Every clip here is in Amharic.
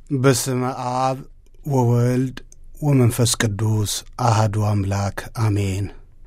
በስመ አብ ወወልድ ወመንፈስ ቅዱስ አህዱ አምላክ አሜን።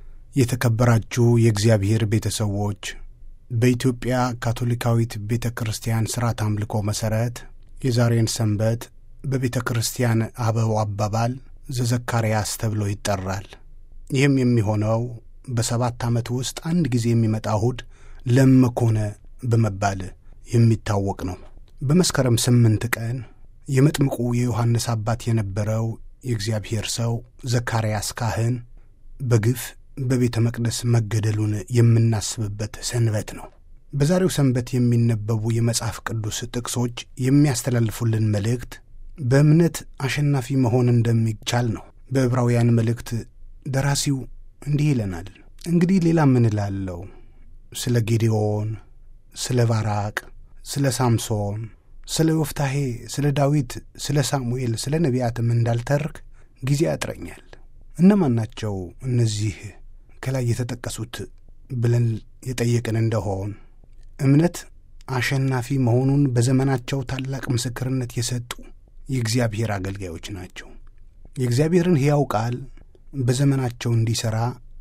የተከበራችሁ የእግዚአብሔር ቤተሰዎች በኢትዮጵያ ካቶሊካዊት ቤተ ክርስቲያን ሥርዓት አምልኮ መሠረት የዛሬን ሰንበት በቤተ ክርስቲያን አበው አባባል ዘዘካርያስ ተብሎ ይጠራል። ይህም የሚሆነው በሰባት ዓመት ውስጥ አንድ ጊዜ የሚመጣ እሁድ ለመኮነ በመባል የሚታወቅ ነው። በመስከረም ስምንት ቀን የመጥምቁ የዮሐንስ አባት የነበረው የእግዚአብሔር ሰው ዘካርያስ ካህን በግፍ በቤተ መቅደስ መገደሉን የምናስብበት ሰንበት ነው። በዛሬው ሰንበት የሚነበቡ የመጽሐፍ ቅዱስ ጥቅሶች የሚያስተላልፉልን መልእክት በእምነት አሸናፊ መሆን እንደሚቻል ነው። በዕብራውያን መልእክት ደራሲው እንዲህ ይለናል። እንግዲህ ሌላ ምን እላለሁ? ስለ ጌዴዎን፣ ስለ ባራቅ፣ ስለ ሳምሶን፣ ስለ ዮፍታሄ፣ ስለ ዳዊት፣ ስለ ሳሙኤል፣ ስለ ነቢያትም እንዳልተርክ ጊዜ ያጥረኛል። እነማን ናቸው እነዚህ ከላይ የተጠቀሱት ብለን የጠየቅን እንደሆን እምነት አሸናፊ መሆኑን በዘመናቸው ታላቅ ምስክርነት የሰጡ የእግዚአብሔር አገልጋዮች ናቸው። የእግዚአብሔርን ሕያው ቃል በዘመናቸው እንዲሠራ፣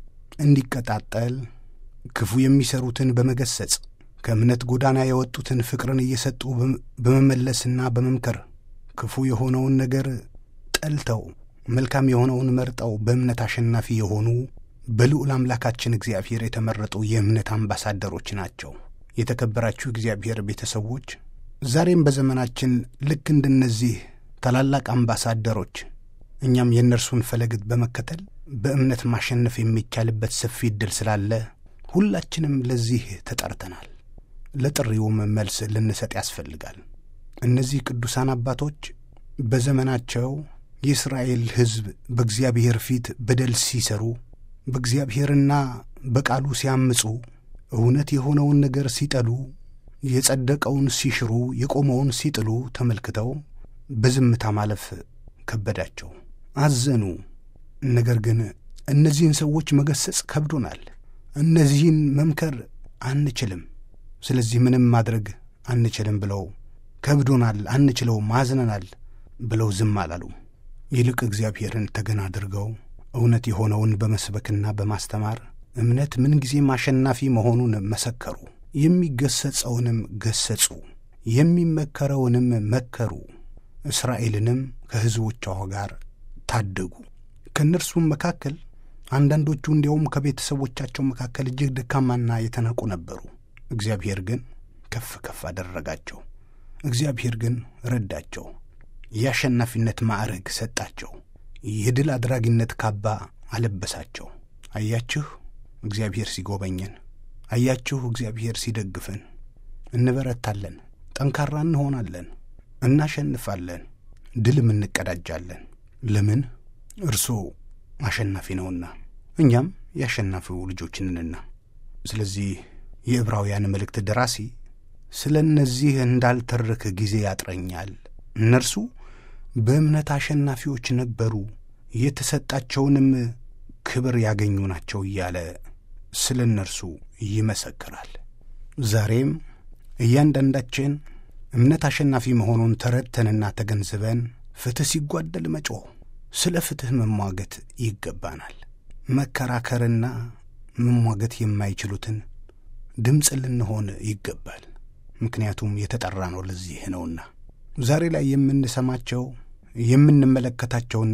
እንዲቀጣጠል፣ ክፉ የሚሠሩትን በመገሰጽ ከእምነት ጎዳና የወጡትን ፍቅርን እየሰጡ በመመለስና በመምከር ክፉ የሆነውን ነገር ጠልተው መልካም የሆነውን መርጠው በእምነት አሸናፊ የሆኑ በልዑል አምላካችን እግዚአብሔር የተመረጡ የእምነት አምባሳደሮች ናቸው። የተከበራችሁ እግዚአብሔር ቤተሰቦች ዛሬም በዘመናችን ልክ እንደነዚህ ታላላቅ አምባሳደሮች እኛም የእነርሱን ፈለግት በመከተል በእምነት ማሸነፍ የሚቻልበት ሰፊ ዕድል ስላለ ሁላችንም ለዚህ ተጠርተናል። ለጥሪውም መልስ ልንሰጥ ያስፈልጋል። እነዚህ ቅዱሳን አባቶች በዘመናቸው የእስራኤል ሕዝብ በእግዚአብሔር ፊት በደል ሲሰሩ፣ በእግዚአብሔርና በቃሉ ሲያምፁ፣ እውነት የሆነውን ነገር ሲጠሉ፣ የጸደቀውን ሲሽሩ፣ የቆመውን ሲጥሉ ተመልክተው በዝምታ ማለፍ ከበዳቸው፣ አዘኑ። ነገር ግን እነዚህን ሰዎች መገሰጽ ከብዶናል፣ እነዚህን መምከር አንችልም፣ ስለዚህ ምንም ማድረግ አንችልም ብለው ከብዶናል፣ አንችለውም፣ አዝነናል ብለው ዝም አላሉ። ይልቅ እግዚአብሔርን ተገን አድርገው እውነት የሆነውን በመስበክና በማስተማር እምነት ምንጊዜም አሸናፊ መሆኑን መሰከሩ። የሚገሰጸውንም ገሰጹ፣ የሚመከረውንም መከሩ። እስራኤልንም ከሕዝቦቿ ጋር ታደጉ። ከእነርሱም መካከል አንዳንዶቹ እንዲያውም ከቤተሰቦቻቸው መካከል እጅግ ደካማና የተናቁ ነበሩ። እግዚአብሔር ግን ከፍ ከፍ አደረጋቸው። እግዚአብሔር ግን ረዳቸው። የአሸናፊነት ማዕረግ ሰጣቸው። የድል አድራጊነት ካባ አለበሳቸው። አያችሁ እግዚአብሔር ሲጎበኘን፣ አያችሁ እግዚአብሔር ሲደግፈን፣ እንበረታለን፣ ጠንካራ እንሆናለን፣ እናሸንፋለን፣ ድልም እንቀዳጃለን። ለምን? እርሱ አሸናፊ ነውና፣ እኛም የአሸናፊው ልጆች ነንና። ስለዚህ የዕብራውያን መልእክት ደራሲ ስለ እነዚህ እንዳልተርክ ጊዜ ያጥረኛል እነርሱ በእምነት አሸናፊዎች ነበሩ፣ የተሰጣቸውንም ክብር ያገኙ ናቸው እያለ ስለ እነርሱ ይመሰክራል። ዛሬም እያንዳንዳችን እምነት አሸናፊ መሆኑን ተረድተንና ተገንዝበን ፍትሕ ሲጓደል መጮህ፣ ስለ ፍትሕ መሟገት ይገባናል። መከራከርና መሟገት የማይችሉትን ድምፅ ልንሆን ይገባል። ምክንያቱም የተጠራ ነው ለዚህ ነውና። ዛሬ ላይ የምንሰማቸው የምንመለከታቸውና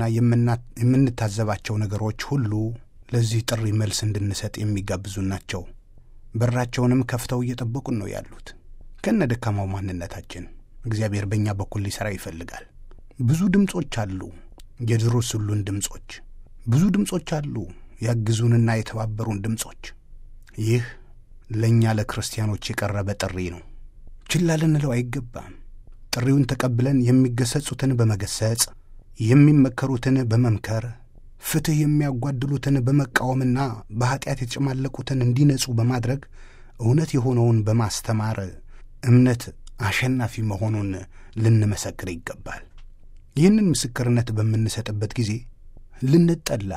የምንታዘባቸው ነገሮች ሁሉ ለዚህ ጥሪ መልስ እንድንሰጥ የሚጋብዙ ናቸው። በራቸውንም ከፍተው እየጠበቁን ነው ያሉት። ከነ ደካማው ማንነታችን እግዚአብሔር በእኛ በኩል ሊሠራ ይፈልጋል። ብዙ ድምፆች አሉ፣ የድረሱልን ድምፆች። ብዙ ድምፆች አሉ፣ ያግዙንና የተባበሩን ድምፆች። ይህ ለእኛ ለክርስቲያኖች የቀረበ ጥሪ ነው። ችላ ልንለው አይገባም። ጥሪውን ተቀብለን የሚገሰጹትን በመገሰጽ የሚመከሩትን በመምከር ፍትሕ የሚያጓድሉትን በመቃወምና በኀጢአት የተጨማለቁትን እንዲነጹ በማድረግ እውነት የሆነውን በማስተማር እምነት አሸናፊ መሆኑን ልንመሰክር ይገባል። ይህንን ምስክርነት በምንሰጥበት ጊዜ ልንጠላ፣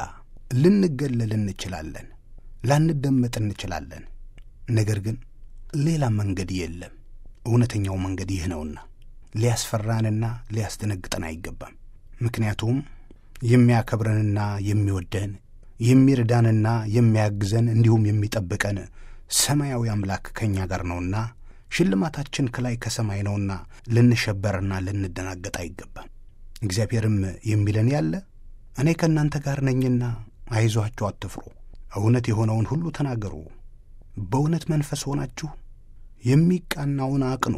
ልንገለል እንችላለን፣ ላንደመጥ እንችላለን። ነገር ግን ሌላ መንገድ የለም። እውነተኛው መንገድ ይህ ነውና ሊያስፈራንና ሊያስደነግጠን አይገባም። ምክንያቱም የሚያከብረንና የሚወደን የሚረዳንና የሚያግዘን እንዲሁም የሚጠብቀን ሰማያዊ አምላክ ከእኛ ጋር ነውና ሽልማታችን ከላይ ከሰማይ ነውና ልንሸበርና ልንደናገጥ አይገባም። እግዚአብሔርም የሚለን ያለ እኔ ከእናንተ ጋር ነኝና አይዟችሁ፣ አትፍሩ፣ እውነት የሆነውን ሁሉ ተናገሩ፣ በእውነት መንፈስ ሆናችሁ የሚቃናውን አቅኑ፣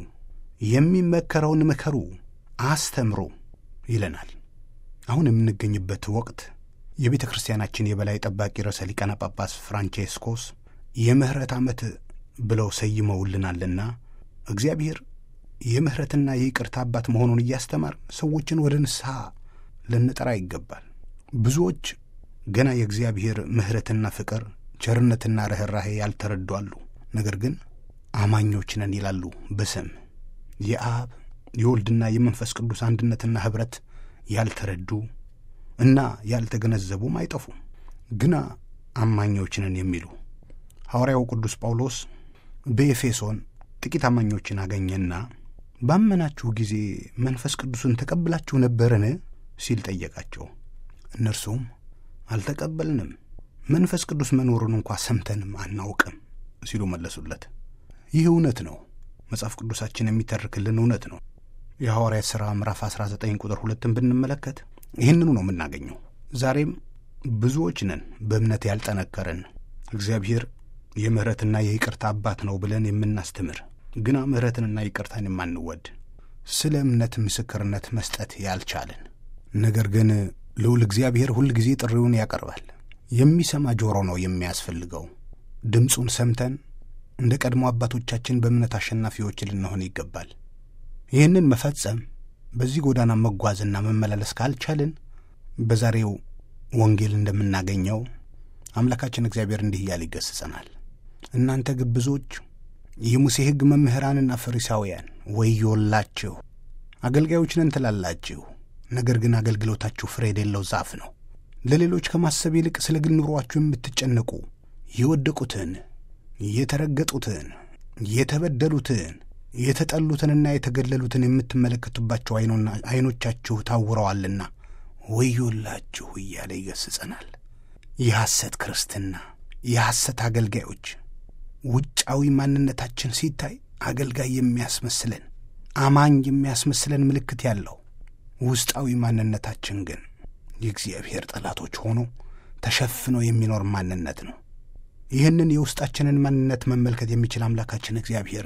የሚመከረውን ምከሩ፣ አስተምሩ ይለናል። አሁን የምንገኝበት ወቅት የቤተ ክርስቲያናችን የበላይ ጠባቂ ርዕሰ ሊቃነ ጳጳስ ፍራንቼስኮስ የምሕረት ዓመት ብለው ሰይመውልናልና እግዚአብሔር የምሕረትና የይቅርታ አባት መሆኑን እያስተማር ሰዎችን ወደ ንስሐ ልንጠራ ይገባል። ብዙዎች ገና የእግዚአብሔር ምሕረትና ፍቅር፣ ቸርነትና ርኅራሄ ያልተረዱ አሉ። ነገር ግን አማኞች ነን ይላሉ በስም የአብ የወልድና የመንፈስ ቅዱስ አንድነትና ኅብረት ያልተረዱ እና ያልተገነዘቡም አይጠፉም። ግና አማኞች ነን የሚሉ ሐዋርያው ቅዱስ ጳውሎስ በኤፌሶን ጥቂት አማኞችን አገኘና ባመናችሁ ጊዜ መንፈስ ቅዱስን ተቀብላችሁ ነበርን ሲል ጠየቃቸው። እነርሱም አልተቀበልንም፣ መንፈስ ቅዱስ መኖሩን እንኳ ሰምተንም አናውቅም ሲሉ መለሱለት። ይህ እውነት ነው። መጽሐፍ ቅዱሳችን የሚተርክልን እውነት ነው። የሐዋርያት ሥራ ምዕራፍ 19 ቁጥር ሁለትን ብንመለከት ይህንኑ ነው የምናገኘው። ዛሬም ብዙዎች ነን በእምነት ያልጠነከርን እግዚአብሔር የምሕረትና የይቅርታ አባት ነው ብለን የምናስተምር ግና ምሕረትንና ይቅርታን የማንወድ ስለ እምነት ምስክርነት መስጠት ያልቻልን ነገር ግን ልዑል እግዚአብሔር ሁል ጊዜ ጥሪውን ያቀርባል። የሚሰማ ጆሮ ነው የሚያስፈልገው። ድምፁን ሰምተን እንደ ቀድሞ አባቶቻችን በእምነት አሸናፊዎች ልንሆን ይገባል። ይህንን መፈጸም በዚህ ጎዳና መጓዝና መመላለስ ካልቻልን በዛሬው ወንጌል እንደምናገኘው አምላካችን እግዚአብሔር እንዲህ እያለ ይገስጸናል። እናንተ ግብዞች የሙሴ ሕግ መምህራንና ፈሪሳውያን ወዮላችሁ! አገልጋዮች ነን ትላላችሁ፣ ነገር ግን አገልግሎታችሁ ፍሬ የሌለው ዛፍ ነው። ለሌሎች ከማሰብ ይልቅ ስለ ግል ኑሯችሁ የምትጨነቁ የወደቁትን፣ የተረገጡትን፣ የተበደሉትን፣ የተጠሉትንና የተገለሉትን የምትመለከቱባቸው ዐይኖቻችሁ ታውረዋልና ወዮላችሁ እያለ ይገስጸናል። የሐሰት ክርስትና፣ የሐሰት አገልጋዮች ውጫዊ ማንነታችን ሲታይ አገልጋይ የሚያስመስለን አማኝ የሚያስመስለን ምልክት ያለው ውስጣዊ ማንነታችን ግን የእግዚአብሔር ጠላቶች ሆኖ ተሸፍኖ የሚኖር ማንነት ነው። ይህንን የውስጣችንን ማንነት መመልከት የሚችል አምላካችን እግዚአብሔር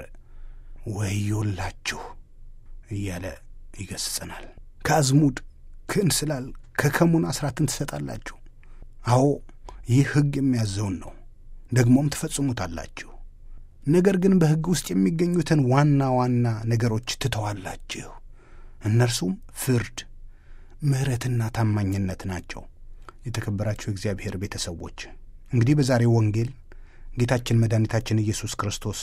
ወዮላችሁ እያለ ይገስጸናል። ከአዝሙድ ከእንስላል ከከሙን አስራትን ትሰጣላችሁ። አዎ ይህ ሕግ የሚያዘውን ነው ደግሞም ትፈጽሙታላችሁ። ነገር ግን በሕግ ውስጥ የሚገኙትን ዋና ዋና ነገሮች ትተዋላችሁ። እነርሱም ፍርድ፣ ምሕረትና ታማኝነት ናቸው። የተከበራችሁ የእግዚአብሔር ቤተሰቦች እንግዲህ በዛሬው ወንጌል ጌታችን መድኃኒታችን ኢየሱስ ክርስቶስ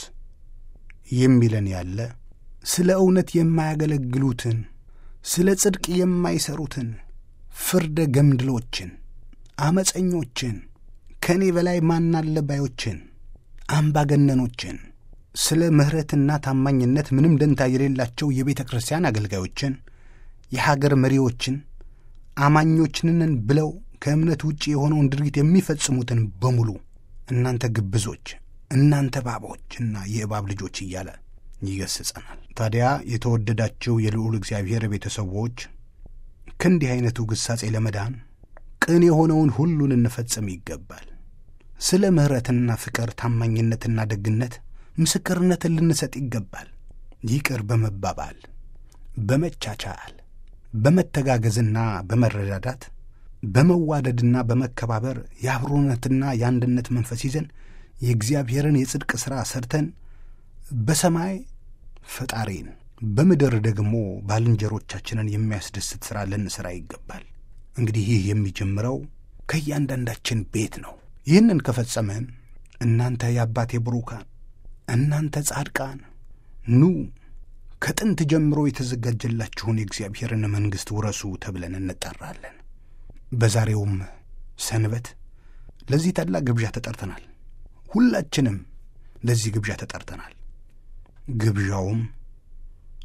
የሚለን ያለ ስለ እውነት የማያገለግሉትን ስለ ጽድቅ የማይሠሩትን ፍርደ ገምድሎችን፣ አመፀኞችን ከእኔ በላይ ማናለ ባዮችን፣ አምባገነኖችን፣ ስለ ምሕረትና ታማኝነት ምንም ደንታ የሌላቸው የቤተ ክርስቲያን አገልጋዮችን፣ የሀገር መሪዎችን፣ አማኞችንን ብለው ከእምነት ውጭ የሆነውን ድርጊት የሚፈጽሙትን በሙሉ እናንተ ግብዞች፣ እናንተ እባቦችና የእባብ ልጆች እያለ ይገስጸናል። ታዲያ የተወደዳቸው የልዑል እግዚአብሔር ቤተሰቦች ከእንዲህ ዐይነቱ ግሳጼ ለመዳን ቅን የሆነውን ሁሉ ልንፈጽም ይገባል። ስለ ምሕረትና ፍቅር፣ ታማኝነትና ደግነት ምስክርነትን ልንሰጥ ይገባል። ይቅር በመባባል በመቻቻል፣ በመተጋገዝና በመረዳዳት በመዋደድና በመከባበር የአብሮነትና የአንድነት መንፈስ ይዘን የእግዚአብሔርን የጽድቅ ሥራ ሰርተን በሰማይ ፈጣሪን በምድር ደግሞ ባልንጀሮቻችንን የሚያስደስት ሥራ ልንሠራ ይገባል። እንግዲህ ይህ የሚጀምረው ከእያንዳንዳችን ቤት ነው። ይህንን ከፈጸመን እናንተ የአባቴ ብሩካን፣ እናንተ ጻድቃን ኑ ከጥንት ጀምሮ የተዘጋጀላችሁን የእግዚአብሔርን መንግሥት ውረሱ ተብለን እንጠራለን። በዛሬውም ሰንበት ለዚህ ታላቅ ግብዣ ተጠርተናል። ሁላችንም ለዚህ ግብዣ ተጠርተናል። ግብዣውም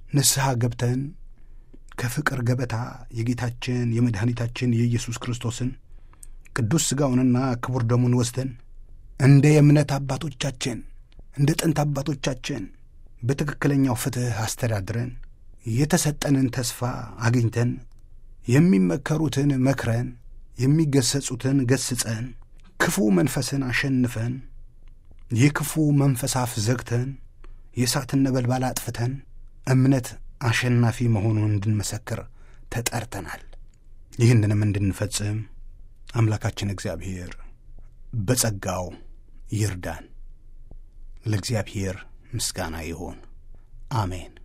ንስሐ ገብተን ከፍቅር ገበታ የጌታችን የመድኃኒታችን የኢየሱስ ክርስቶስን ቅዱስ ሥጋውንና ክቡር ደሙን ወስደን እንደ የእምነት አባቶቻችን እንደ ጥንት አባቶቻችን በትክክለኛው ፍትሕ አስተዳድረን የተሰጠንን ተስፋ አግኝተን የሚመከሩትን መክረን የሚገሰጹትን ገስጸን ክፉ መንፈስን አሸንፈን የክፉ መንፈስ አፍ ዘግተን የእሳትን ነበልባል አጥፍተን እምነት አሸናፊ መሆኑን እንድንመሰክር ተጠርተናል። ይህንንም እንድንፈጽም አምላካችን እግዚአብሔር በጸጋው ይርዳን። ለእግዚአብሔር ምስጋና ይሁን፣ አሜን።